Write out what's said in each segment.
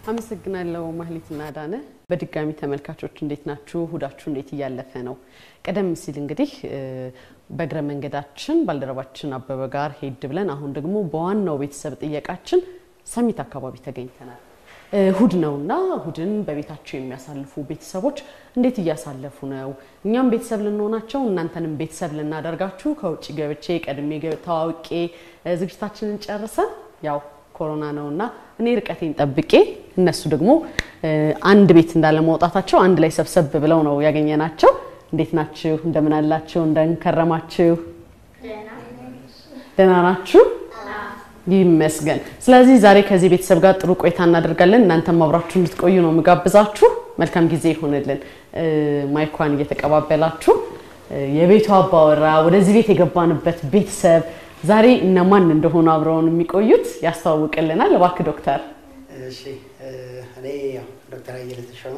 አመሰግናለሁ ማህሌትና ዳነ። በድጋሚ ተመልካቾች እንዴት ናችሁ? እሁዳችሁ እንዴት እያለፈ ነው? ቀደም ሲል እንግዲህ በእግረ መንገዳችን ባልደረባችን አበበ ጋር ሄድ ብለን አሁን ደግሞ በዋናው ቤተሰብ ጥየቃችን ሰሚት አካባቢ ተገኝተናል። እሁድ ነውና እሁድን በቤታቸው የሚያሳልፉ ቤተሰቦች እንዴት እያሳለፉ ነው? እኛም ቤተሰብ ልንሆናቸው እናንተንም ቤተሰብ ልናደርጋችሁ ከውጭ ገብቼ ቀድሜ ተዋውቄ ዝግጅታችንን ጨርሰን ያው ኮሮና ነውና እኔ ርቀቴን ጠብቄ እነሱ ደግሞ አንድ ቤት እንዳለመውጣታቸው አንድ ላይ ሰብሰብ ብለው ነው ያገኘናቸው። እንዴት ናችሁ? እንደምን አላችሁ? እንደንከረማችሁ? ደህና ናችሁ? ይመስገን። ስለዚህ ዛሬ ከዚህ ቤተሰብ ጋር ጥሩ ቆይታ እናደርጋለን። እናንተም አብራችሁ እንድትቆዩ ነው የምጋብዛችሁ። መልካም ጊዜ ይሆንልን። ማይኳን እየተቀባበላችሁ የቤቱ አባወራ ወደዚህ ቤት የገባንበት ቤተሰብ ዛሬ እነማን እንደሆኑ አብረውን የሚቆዩት ያስተዋውቅልናል። እባክህ ዶክተር። እሺ እኔ ያው ዶክተር አየለ ተሾመ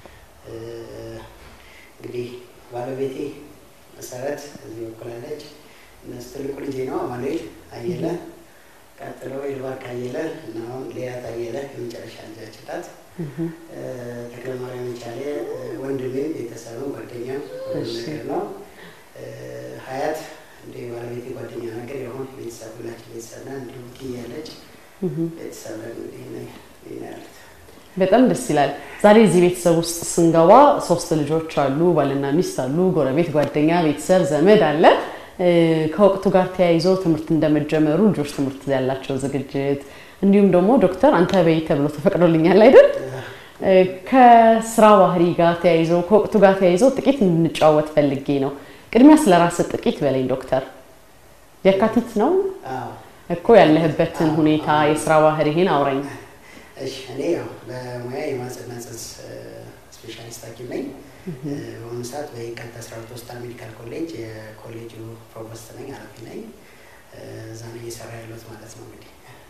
እንግዲህ ባለቤቴ መሰረት እዚህ በኩላለች። እነሱ ትልቁ ልጄ ነው አማኑኤል አየለ፣ ቀጥሎ ይልባርክ አየለ እና አሁን ሌያት አየለ የመጨረሻ ልጃችን ናት። ተክለ ማርያም የቻለ ወንድሜም ቤተሰብም ጓደኛም ነገር ነው። ሀያት እንደ ባለቤቴ ጓደኛ ነገር የሆን ቤተሰብ ሁላችን ቤተሰብ ና እንዲሁም ትያለች ቤተሰብ እንግዲህ ያሉት በጣም ደስ ይላል። ዛሬ እዚህ ቤተሰብ ውስጥ ስንገባ ሶስት ልጆች አሉ፣ ባልና ሚስት አሉ፣ ጎረቤት፣ ጓደኛ፣ ቤተሰብ፣ ዘመድ አለ። ከወቅቱ ጋር ተያይዞ ትምህርት እንደመጀመሩ ልጆች ትምህርት ያላቸው ዝግጅት እንዲሁም ደግሞ ዶክተር አንተ በይ ተብሎ ተፈቅዶልኛል አይደል? ከስራ ባህሪ ጋር ተያይዞ ከወቅቱ ጋር ተያይዞ ጥቂት እንድንጫወት ፈልጌ ነው። ቅድሚያ ስለ ራስህ ጥቂት በለኝ ዶክተር። የካቲት ነው እኮ ያለህበትን ሁኔታ የስራ ባህሪህን አውራኝ። እሺ እኔ ያው በሙያ የማህጸንና ጽንስ ስፔሻሊስት ሐኪም ነኝ። በአሁኑ ሰዓት በየካቲት አስራ ሁለት ሆስፒታል ሜዲካል ኮሌጅ የኮሌጁ ፕሮቮስት ነኝ፣ ኃላፊ ነኝ። እዛ ነው እየሰራ ያለሁት ማለት ነው። እንግዲህ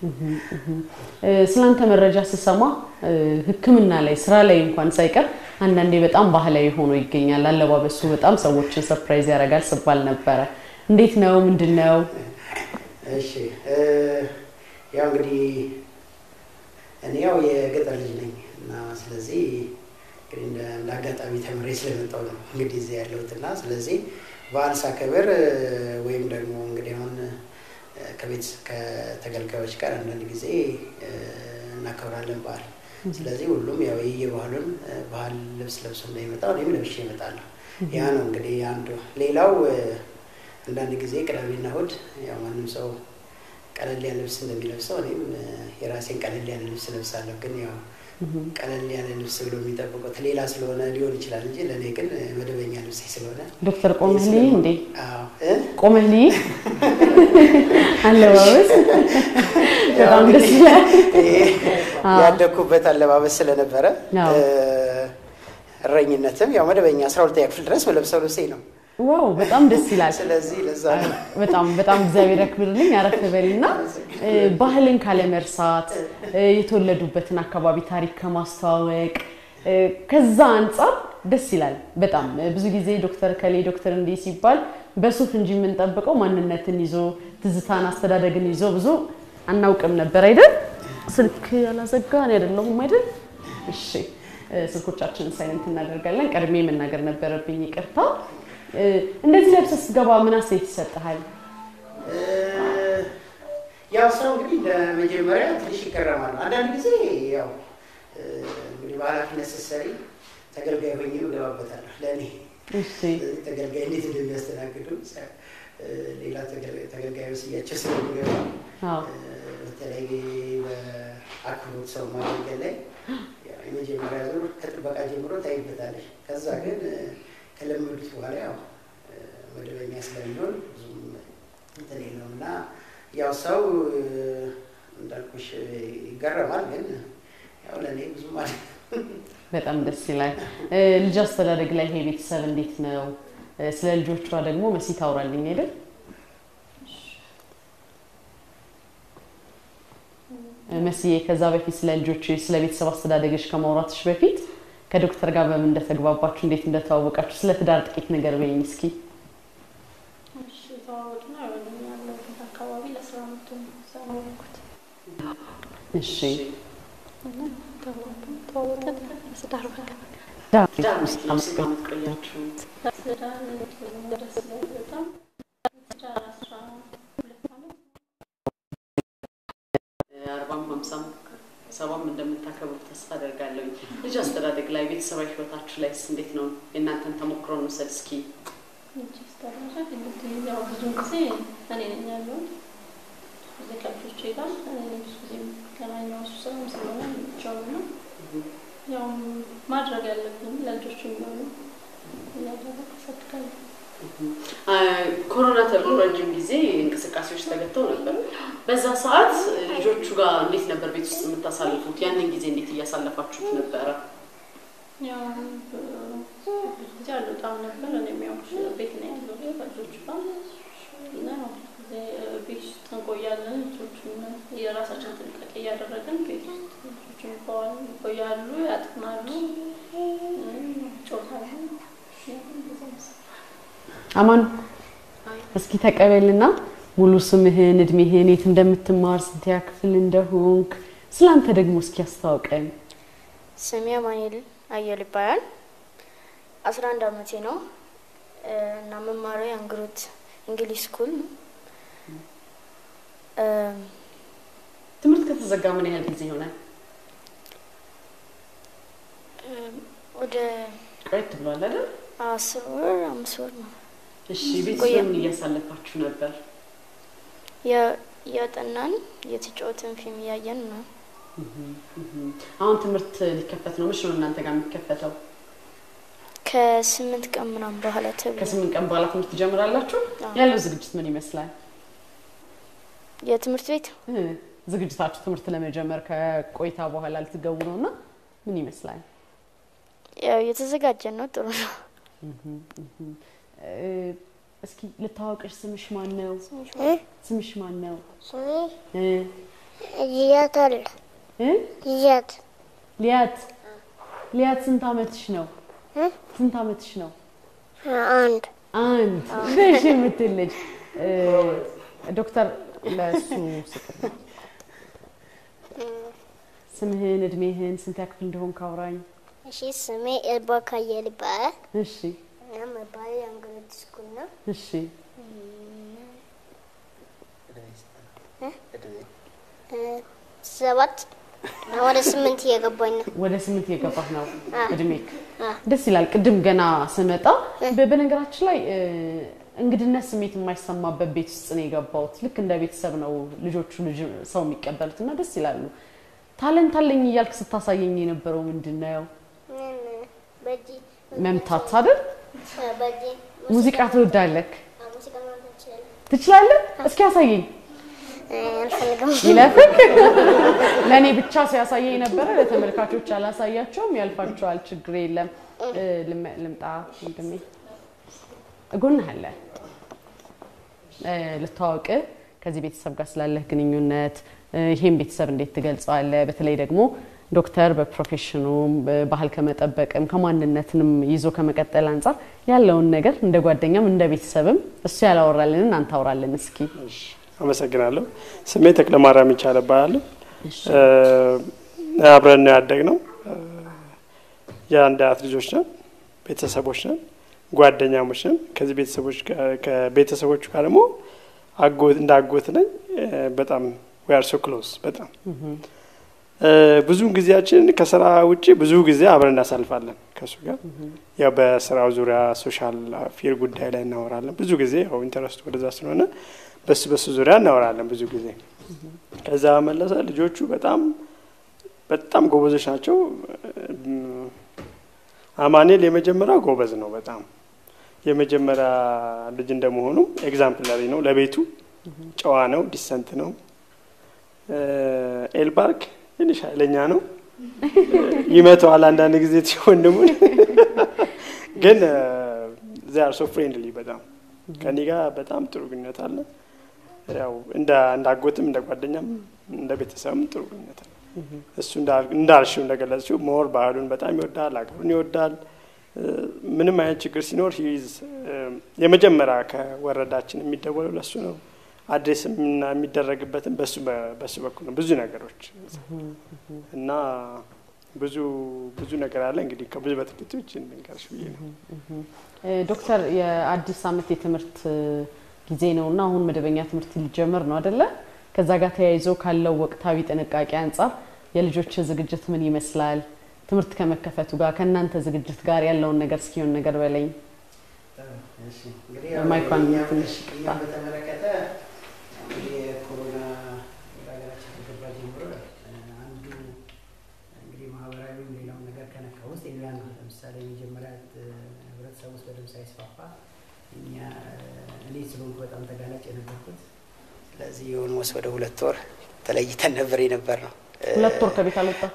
ስላንተ መረጃ ስሰማ ሕክምና ላይ ስራ ላይ እንኳን ሳይቀር አንዳንዴ በጣም ባህላዊ ሆኖ ይገኛል። አለባበሱ በጣም ሰዎችን ሰርፕራይዝ ያደርጋል ስባል ነበረ። እንዴት ነው? ምንድን ነው? እሺ ያው እንግዲህ እኔ ያው የገጠር ልጅ ነኝ እና ስለዚህ እንግዲህ እንደ አጋጣሚ ተምሬ ስለመጣሁ ነው እንግዲህ እዚህ ያለሁት እና ስለዚህ በዓል ሳከብር ወይም ደግሞ እንግዲህ አሁን ከቤት ከተገልጋዮች ጋር አንዳንድ ጊዜ እናከብራለን በዓል። ስለዚህ ሁሉም ያው የየባህሉን ባህል ልብስ ለብሶ እንዳይመጣ እኔም ለብሼ እመጣለሁ። ያ ነው እንግዲህ አንዱ። ሌላው አንዳንድ ጊዜ ቅዳሜና እሑድ ያው ማንም ሰው ቀለል ያለ ልብስ እንደሚለብሰው እኔም የራሴን ቀለል ያለ ልብስ ለብሳለሁ። ግን ያው ቀለል ያለ ልብስ ብሎ የሚጠብቁት ሌላ ስለሆነ ሊሆን ይችላል እንጂ ለእኔ ግን መደበኛ ልብሴ ስለሆነ ዶክተር ቆመህ ልይ እንዴ? አዎ ቆመህ ልይ አለባበስ በጣም ደስ ይላል። ያደግኩበት አለባበስ ስለነበረ እረኝነትም ያው መደበኛ አስራ ሁለተኛ ክፍል ድረስ መለብሰው ልብሴ ነው። ዋው በጣም ደስ ይላል። ስለዚህ ለዛ ነው በጣም በጣም እግዚአብሔር ያክብርልኝ። አረፍ በልና ባህልን ካለመርሳት የተወለዱበትን አካባቢ ታሪክ ከማስተዋወቅ ከዛ አንጻር ደስ ይላል በጣም ብዙ ጊዜ ዶክተር ከሌ ዶክተር እንዲህ ሲባል በሱፍ እንጂ የምንጠብቀው ማንነትን ይዞ ትዝታን፣ አስተዳደግን ይዞ ብዙ አናውቅም ነበር አይደል? ስልክ ያላዘጋን አይደለሁም አይደል? እሺ ስልኮቻችንን ሳይለንት እናደርጋለን። ቀድሜ መናገር ነበረብኝ፣ ይቅርታ። እንደዚህ ለብሰህ ስትገባ ምን አስተያየት ይሰጥሃል? ያው ሰው እንግዲህ ለመጀመሪያ ትንሽ ይገረማል። አንዳንድ ጊዜ ያው እንግዲህ በኃላፊነት ስትሰሪ ተገልጋይ ሆኜ እገባበታለሁ። ለእኔ እሺ ተገልጋይ እንዴት እንደሚያስተናግዱ ሌላ ተገልጋይ ወስያቸው ስለሚገባ አዎ በተለይ በአክብሮት ሰው ማገልገል ላይ የመጀመሪያ ዙር ከጥበቃ ጀምሮ ታይበታለሽ። ከዛ ግን ከለመዱት በኋላ ያው መደበኛ ስለሚሆን ብዙም እንትን የለውም እና ያው ሰው እንዳልኩሽ ይገረማል። ግን ያው ለእኔ ብዙ ማለት በጣም ደስ ይላል። ልጅ አስተዳደግ ላይ ይሄ ቤተሰብ እንዴት ነው? ስለ ልጆቿ ደግሞ መሲ ታውራልኝ አይደል? መስዬ ከዛ በፊት ስለ ልጆች ስለ ቤተሰብ አስተዳደግሽ ከማውራትሽ በፊት ከዶክተር ጋር በምን እንደተግባባችሁ እንዴት እንደተዋወቃችሁ ስለ ትዳር ጥቂት ነገር በይኝ እስኪ። እሺ የተዋወቅነው ያለሁበት አካባቢ ለስራ መጥቶ ነው እዛ ነው ያልኩት። እሺ ተዋወቅን ስዳር በቃ ዳር ውስጥ ነው ስንት ዓመት ቆያችሁ? ስዳር ደስ ይላል በጣም ስዳር አስራ ሁለት ዓመት አርባም ሀምሳም ሰባም እንደምታከብሩ ተስፋ አደርጋለሁ። ልጅ አስተዳደግ ላይ ቤተሰባዊ ህይወታችሁ ላይ እንዴት ነው? የእናንተን ተሞክሮ እንውሰድ እስኪ። ልጅ አስተዳደግ እንግዲህ ያው ብዙውን ጊዜ እኔ ነኝ ያለሁት እዚህ ከልጆቼ ጋር እኔ ነኝ ብዙ ጊዜ ገናኛው እሱ ስራም ስለሆነ ብቻው ነው ያው ማድረግ ያለብን ለልጆቹ የሚሆኑ እያደረግ አሳድጋለሁ። ኮሮና ተብሎ ረጅም ጊዜ እንቅስቃሴዎች ተገተው ነበር። በዛ ሰዓት ልጆቹ ጋር እንዴት ነበር ቤት ውስጥ የምታሳልፉት? ያንን ጊዜ እንዴት እያሳለፋችሁት ነበረ? ያው ብዙ ጊዜ አልወጣም ነበር። እኔም ያው ቤት ነው ያለው ከልጆቹ ጋር እና ያው ብዙ ጊዜ ቤት ውስጥ እንቆያለን። ልጆቹን የራሳችን ጥንቃቄ እያደረግን ቤት ውስጥ ልጆቹ ይቆያሉ፣ ይቆያሉ፣ ያጥናሉ፣ ይጮታሉ። አማን እስኪ ተቀበልና ሙሉ ስምህን፣ እድሜህን፣ የት እንደምትማር፣ ስንተኛ ክፍል እንደሆንክ ስላንተ ደግሞ እስኪ አስተዋውቀን። ስሜ አማኑኤል አየል ይባላል። አስራ አንድ አመቴ ነው እ እና መማሪያ የአንግሮት እንግሊዝ ስኩል ነው። እ ትምህርት ከተዘጋ ምን ያህል ጊዜ ይሆናል? ወደ ቆየት ብሏል አይደል? አስር ወር አምስት ወር ነው እሺ፣ ቤት ቆየ። ምን እያሳለፋችሁ ነበር? የ- እያጠናን የተጫወትን ፊልም እያየን ነው። አሁን ትምህርት ሊከፈት ነው። መቼ ነው እናንተ ጋር የሚከፈተው? ከስምንት ቀን ምናምን በኋላ ተብሎ ከስምንት ቀን በኋላ ትምህርት ትጀምራላችሁ። አዎ። ያለው ዝግጅት ምን ይመስላል? የትምህርት ቤት እ ዝግጅታችሁ ትምህርት ለመጀመር ከቆይታ በኋላ ልትገቡ ነው እና ምን ይመስላል? ያው የተዘጋጀን ነው። ጥሩ ነው። እ እስኪ ልታወቅሽ፣ ስምሽ ማን ነው? ስምሽ ማን ነው? ስሜ እ ልያት አለ እ ልያት ሊያት ሊያት ስንት አመትሽ ነው? እ? ስንት አመትሽ ነው? አንድ አንድ ደሽ የምትል ልጅ እ ዶክተር ለሱ ስጥር ስምህን፣ እድሜህን፣ ስንት ያክፍል እንደሆንክ አውራኝ። እሺ ስሜ ኤልባ ካየል ይባላል እሺ እና መባል የአንግሮት ስኩል ነው እሺ እ ሰባት ወደ ስምንት እየገባኝ ነው ወደ ስምንት የገባህ ነው አ። እድሜክ። አ። ደስ ይላል። ቅድም ገና ስመጣ በ- በነገራችን ላይ እ፣ እንግድነት ስሜት የማይሰማበት ቤት ውስጥ ነው የገባሁት። ልክ እንደ ቤተሰብ ነው ልጆቹ ልጅ ሰው የሚቀበሉት እና ደስ ይላሉ። ታለንት አለኝ እያልክ ስታሳየኝ የነበረው ምንድን ነው? ምን በእጅ መምታት አይደል? እ፣ በእጅ ሙዚቃ ትወዳለህ? አ፣ ሙዚቃ ማምጣት ይችላል ትችላለህ? እስኪ ያሳየኝ። አልፈልግም ይለፍክ ለእኔ ብቻ ሲያሳየኝ ነበረ። ለተመልካቾች አላሳያቸውም። ያልፋቸዋል። ችግር የለም። እ፣ ልም- ልምጣ ወንድሜ፣ እጎንህ አለ እ፣ ልተዋወቅ ከዚህ ቤተሰብ ጋር ስላለህ ግንኙነት እ፣ ይሄን ቤተሰብ እንዴት ትገልጸዋለህ? በተለይ ደግሞ ዶክተር በፕሮፌሽኑም ባህል ከመጠበቅም ከማንነትንም ይዞ ከመቀጠል አንጻር ያለውን ነገር እንደ ጓደኛም እንደ ቤተሰብም እሱ ያላወራልንን አንተ አውራልን እስኪ። አመሰግናለሁ። ስሜ ተክለ ማርያም ይቻል እባላለሁ። እ፣ አብረን ነው ያደግነው። እ፣ የአንድ አያት ልጆች ነን፣ ቤተሰቦች ነን፣ ጓደኛሞች ነን። ከዚህ ቤተሰቦች ጋር- ከቤተሰቦቹ ጋር ደግሞ አጎት እንደ አጎት ነኝ። እ፣ በጣም ዊ አር ሶ ክሎዝ በጣም እ፣ ብዙውን ጊዜያችን ከስራ ውጭ ብዙ ጊዜ አብረን እናሳልፋለን ከእሱ ጋር ያው በስራው ዙሪያ ሶሻል ፊር ጉዳይ ላይ እናወራለን። ብዙ ጊዜ ያው ኢንተረስቱ ወደዛ ስለሆነ በሱ በሱ ዙሪያ እናወራለን ብዙ ጊዜ። ከዛ መለሰ ልጆቹ በጣም በጣም ጎበዞች ናቸው። እም፣ አማኑኤል የመጀመሪያው ጎበዝ ነው በጣም የመጀመሪያ ልጅ እንደመሆኑ ኤግዛምፕላሪ ነው ለቤቱ ጨዋ ነው፣ ዲሰንት ነው። እ፣ ኤልባርክ ትንሽ ኃይለኛ ነው፣ ይመተዋል አንዳንድ ጊዜ ወንድሙን ግን ዚያር ሶ ፍሬንድሊ በጣም ከኔ ጋር በጣም ጥሩ ግንኙነት አለ። ያው እንደ እንደ አጎትም እንደ ጓደኛም እንደ ቤተሰብም ጥሩ ግንኙነት አለ። እሱ እንዳ- እንዳልሽው እንደገለጽሽው ሞር ባህሉን በጣም ይወዳል፣ ሀገሩን ይወዳል። እ፣ ምንም አይነት ችግር ሲኖር ሂዝ የመጀመሪያ ከወረዳችን የሚደወለው ለሱ ነው። አድሬስ የምና- የሚደረግበትም በሱ በ- በሱ በኩል ነው ብዙ ነገሮች እና ብዙ ብዙ ነገር አለ። እንግዲህ ከብዙ በጥቂቱ ይችን ልንገርሽ ብዬ ነው። እ፣ ዶክተር የአዲስ ዓመት የትምህርት ጊዜ ነው እና አሁን መደበኛ ትምህርት ሊጀምር ነው አደለ? ከዛ ጋር ተያይዞ ካለው ወቅታዊ ጥንቃቄ አንጻር የልጆች ዝግጅት ምን ይመስላል? ትምህርት ከመከፈቱ ጋር ከእናንተ ዝግጅት ጋር ያለውን ነገር እስኪሆን ነገር በላይ እሺ፣ እንግዲህ ማይኳን እኛም- ትንሽ እኛም በተመለከተ እንግዲህ የኮሮና ወደ ሀገራችን ከገባ ጀምሮ እ፣ አንዱ እንግዲህ ማህበራዊ ሌላውን ነገር ከነካ ውስጥ የኛ ነው። ለምሳሌ መጀመሪያ እ፣ ህብረተሰብ ውስጥ በደንብ ሳይስፋፋ እኛ እ፣ እኔ ስለሆንኩ በጣም ተጋላጭ የነበርኩት ስለዚህ የሆነ ወስ ወደ ሁለት ወር ተለይተን ነበር የነበር ነው። ሁለት ወር ከቤት አልወጣ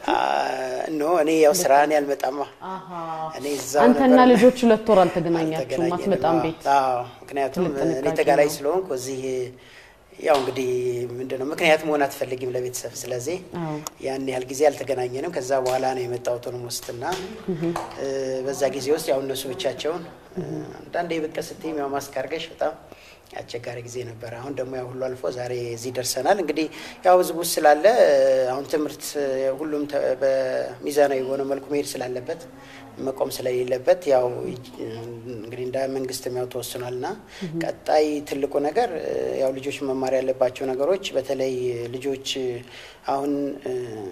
ኖ እኔ ያው ስራ እኔ አልመጣማ እኔ እዛው አንተና ነበር። ልጆች ሁለት ወር አልተገናኛችሁም፣ አልተገናኘንም። አትመጣም ቤት። አዎ፣ ምክንያቱም ትልቅ ጥንቃቄ እኔ ተጋላጭ ነው። ስለሆንኩ እዚህ ያው እንግዲህ ምንድን ነው ምክንያት መሆን አትፈልጊም ለቤተሰብ። ስለዚህ አዎ። ያን ያህል ጊዜ አልተገናኘንም። ከዛ በኋላ ነው የመጣሁት ኦሮሞ ውስጥና እ፣ በዛ ጊዜ ውስጥ ያው እነሱ ብቻቸውን እ፣ አንዳንዴ ብቅ ስትይም ያው ማስክ አድርገሽ በጣም አስቸጋሪ ጊዜ ነበር። አሁን ደግሞ ያው ሁሉ አልፎ ዛሬ እዚህ ደርሰናል። እንግዲህ ያው ህዝቡ ስላለ አሁን ትምህርት ሁሉም ተ- በሚዛናዊ በሆነ መልኩ መሄድ ስላለበት መቆም ስለሌለበት ያው እንግዲህ እንደ መንግስትም ያው ተወስኗል እና ቀጣይ ትልቁ ነገር እ፣ ያው ልጆች መማር ያለባቸው ነገሮች በተለይ ልጆች አሁን እ፣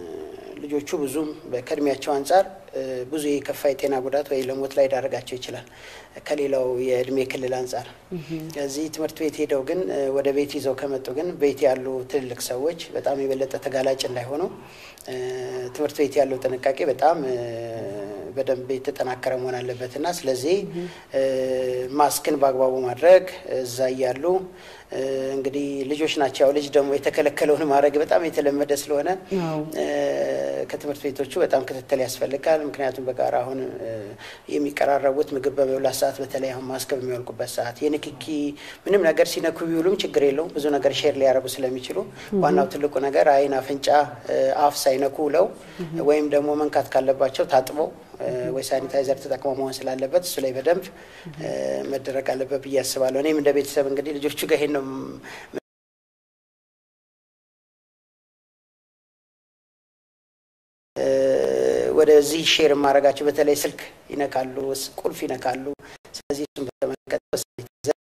ልጆቹ ብዙም ከእድሜያቸው አንጻር እ፣ ብዙ የከፋ የጤና ጉዳት ወይ ለሞት ላይ ዳረጋቸው ይችላል ከሌላው የእድሜ ክልል አንጻር። ከዚህ ትምህርት ቤት ሄደው ግን እ፣ ወደ ቤት ይዘው ከመጡ ግን ቤት ያሉ ትልልቅ ሰዎች በጣም የበለጠ ተጋላጭ እንዳይሆኑ እ፣ ትምህርት ቤት ያለው ጥንቃቄ በጣም እ፣ በደንብ የተጠናከረ መሆን አለበት እና ስለዚህ እ፣ ማስክን በአግባቡ ማድረግ እዛ እያሉ እ፣ እንግዲህ ልጆች ናቸው። ያው ልጅ ደግሞ የተከለከለውን ማድረግ በጣም የተለመደ ስለሆነ አዎ። እ፣ ከትምህርት ቤቶቹ በጣም ክትትል ያስፈልጋል። ምክንያቱም በጋራ አሁን እ፣ የሚቀራረቡት ምግብ በመብላት ሰዓት በተለይ አሁን ማስክ በሚወልቁበት ሰዓት የንክኪ ምንም ነገር ሲነኩ ቢውሉም ችግር የለውም ብዙ ነገር ሼር ሊያደርጉ ስለሚችሉ ዋናው ትልቁ ነገር አይን፣ አፍንጫ፣ እ፣ አፍ ሳይነኩ ውለው ወይም ደግሞ መንካት ካለባቸው ታጥበው እ፣ ወይ ሳኒታይዘር ተጠቅሞ መሆን ስላለበት እሱ ላይ በደንብ እ፣ መደረግ አለበት ብዬ አስባለሁ። እኔም እንደ ቤተሰብ እንግዲህ ልጆቹ ጋር ይሄን ነው ም- እ፣ ወደዚህ ሼር የማደርጋቸው በተለይ ስልክ ይነካሉ፣ ስ- ቁልፍ ይነካሉ። ስለዚህ እሱን በተመለከተ በሳኒታይዘር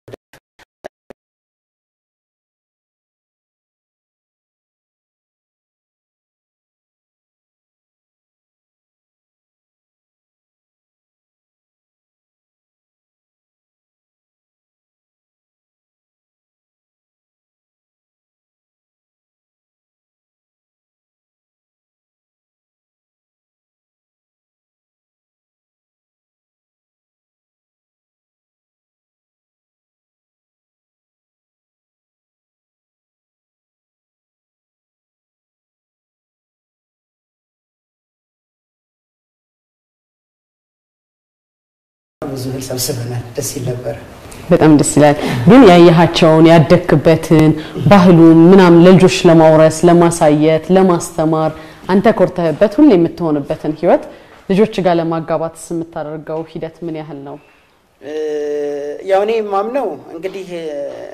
ብዙ እህል ሰብስበናል። ደስ ይል ነበር። በጣም ደስ ይላል። ግን ያየሃቸውን ያደግክበትን ባህሉን ምናምን ለልጆች ለማውረስ ለማሳየት፣ ለማስተማር አንተ ኮርተህበት ሁሌ የምትሆንበትን ህይወት ልጆች ጋር ለማጋባት የምታደርገው ሂደት ምን ያህል ነው? እ፣ ያው እኔ የማምነው እንግዲህ እ፣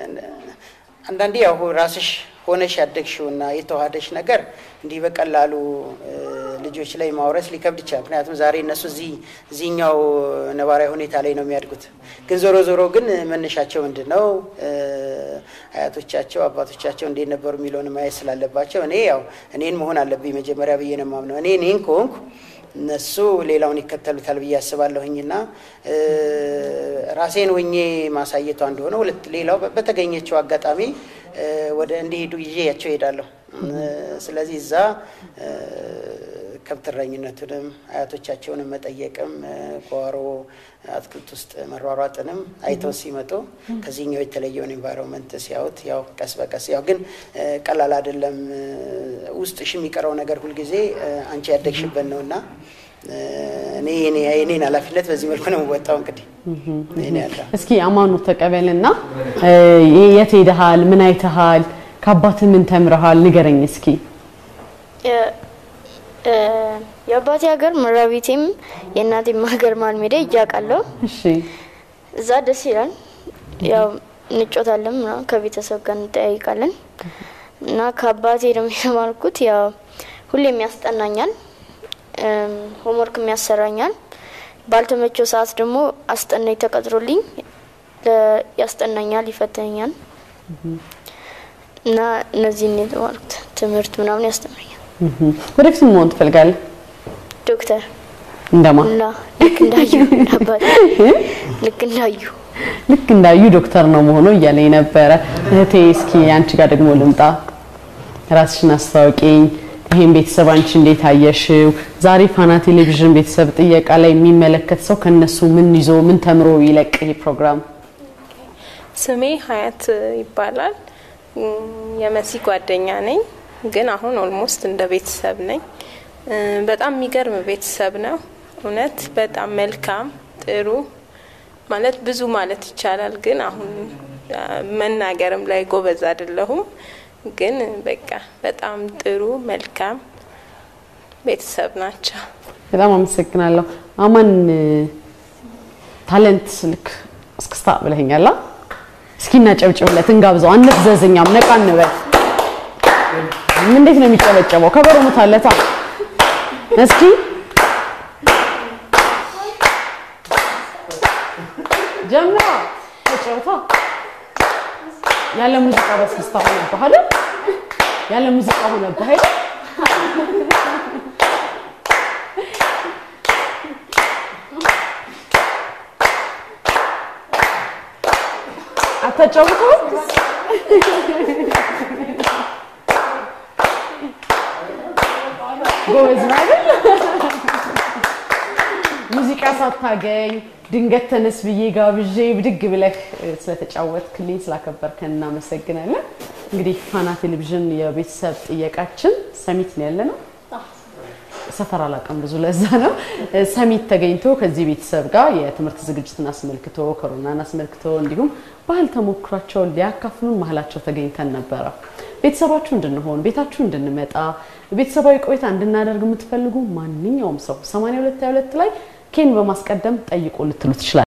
አንዳንዴ ያው ራስሽ ሆነሽ ያደግሽውና የተዋሃደሽ ነገር እንዲህ በቀላሉ እ፣ ልጆች ላይ ማውረስ ሊከብድ ይችላል። ምክንያቱም ዛሬ እነሱ እዚህ እዚህኛው ነባራዊ ሁኔታ ላይ ነው የሚያድጉት። ግን ዞሮ ዞሮ ግን መነሻቸው ምንድን ነው እ፣ አያቶቻቸው አባቶቻቸው እንዴት ነበሩ የሚለውን ማየት ስላለባቸው እኔ ያው እኔን መሆን አለብኝ መጀመሪያ ብዬ ነው የማምነው። እኔ እኔን ከሆንኩ እነሱ ሌላውን ይከተሉታል ብዬ አስባለሁኝና እ፣ ራሴን ሆኜ ማሳየቷ እንደሆነ ሁለት ሌላው በ- በተገኘችው አጋጣሚ እ፣ ወደ እንዲሄዱ ይዤያቸው እሄዳለሁ። እ፣ ስለዚህ እዛ እ፣ ከብት እረኝነቱንም አያቶቻቸውንም መጠየቅም እ፣ ጓሮ አትክልት ውስጥ መሯሯጥንም አይተው ሲመጡ ከዚህኛው የተለየውን ኤንቫይሮንመንት ሲያዩት ያው ቀስ በቀስ ያው ግን እ፣ ቀላል አይደለም። እ፣ ውስጥሽ የሚቀረው ነገር ሁልጊዜ እ፣ አንቺ ያደግሽበት ነው እና እ፣ እኔ የኔ- የኔን ኃላፊነት በዚህ መልኩ ነው የምወጣው። እንግዲህ ይሄን ያለ እስኪ አማኑ ተቀበልና እ፣ የት ሄደሃል? ምን አይተሃል? ከአባትህ ምን ተምረሃል? ንገረኝ እስኪ። የ- እ፣ የአባቴ ሀገር መራቢቴም የእናቴም ሀገር መሀል ሜዳ እያውቃለሁ። እሺ እዛ ደስ ይላል። ያው እንጮታለን ምናምን ከቤተሰብ ጋር እንጠያይቃለን እና ከአባቴ ደግሞ የተማርኩት ያው ሁሌም ያስጠናኛል። እም፣ ሆምወርክ የሚያሰራኛል። ባልተመቸው ሰዓት ደግሞ አስጠናኝ ተቀጥሮልኝ ለ- ያስጠናኛል፣ ይፈተኛል እና እነዚህን የተማርኩት ትምህርት ምናምን ያስተምረኛል። እህም። ወደፊት ምን መሆን ትፈልጋለህ? ዶክተር እንደማ እና ልክ እንዳዩ አባቴ ልክ እንዳዩ ልክ እንዳዩ ዶክተር ነው መሆኑ እያለኝ ነበረ። እህቴ እስኪ አንቺ ጋር ደግሞ ልምጣ። ራስሽን አስታውቂኝ። ይሄን ቤተሰብ አንቺ እንዴት አየሽው? ዛሬ ፋና ቴሌቪዥን ቤተሰብ ጥየቃ ላይ የሚመለከት ሰው ከነሱ ምን ይዞ ምን ተምሮ ይለቅ ይሄ ፕሮግራም? ስሜ ሀያት ይባላል። እም፣ የመሲ ጓደኛ ነኝ፣ ግን አሁን ኦልሞስት እንደ ቤተሰብ ነኝ። እ፣ በጣም የሚገርም ቤተሰብ ነው። እውነት በጣም መልካም ጥሩ ማለት ብዙ ማለት ይቻላል፣ ግን አሁን አ፣ መናገርም ላይ ጎበዝ አይደለሁም። ግን በቃ በጣም ጥሩ መልካም ቤተሰብ ናቸው። በጣም አመሰግናለሁ። አማን ታለንት ልክ እስክስታ ብለኸኛላ። እስኪ እናጨብጭብለት፣ እንጋብዘው፣ አንፍዘዝኛም፣ ነቃ እንበል። እንዴት ነው የሚጨበጨበው? ከበሮ ሙታለታ እስኪ ጀምራ ተጫውታ ያለ ሙዚቃ በስክስታ ሆነብህ አይደል? ያለ ሙዚቃ ሆነብህ አይደል? አታጫውተው? ጎበዝ ነው አይደል? ሙዚቃ ሳታገኝ ድንገት ተነስ ብዬ ጋብዤ ብድግ ብለህ እ፣ ስለተጫወትክልኝ ስላከበርከን እናመሰግናለን። እንግዲህ ፋና ቴሌቪዥን የቤተሰብ ጥየቃችን ሰሚት ነው ያለ ነው። ሰፈር አላውቅም ብዙ ለዛ ነው። እ፣ ሰሚት ተገኝቶ ከዚህ ቤተሰብ ጋር የትምህርት ዝግጅትን አስመልክቶ ኮሮናን አስመልክቶ እንዲሁም ባህል ተሞክሯቸውን ሊያካፍሉን መሀላቸው ተገኝተን ነበረ። ቤተሰባችሁ እንድንሆን ቤታችሁ እንድንመጣ ቤተሰባዊ ቆይታ እንድናደርግ የምትፈልጉ ማንኛውም ሰው 8222 ላይ ኬን በማስቀደም ጠይቆ ልትሉ ትችላል።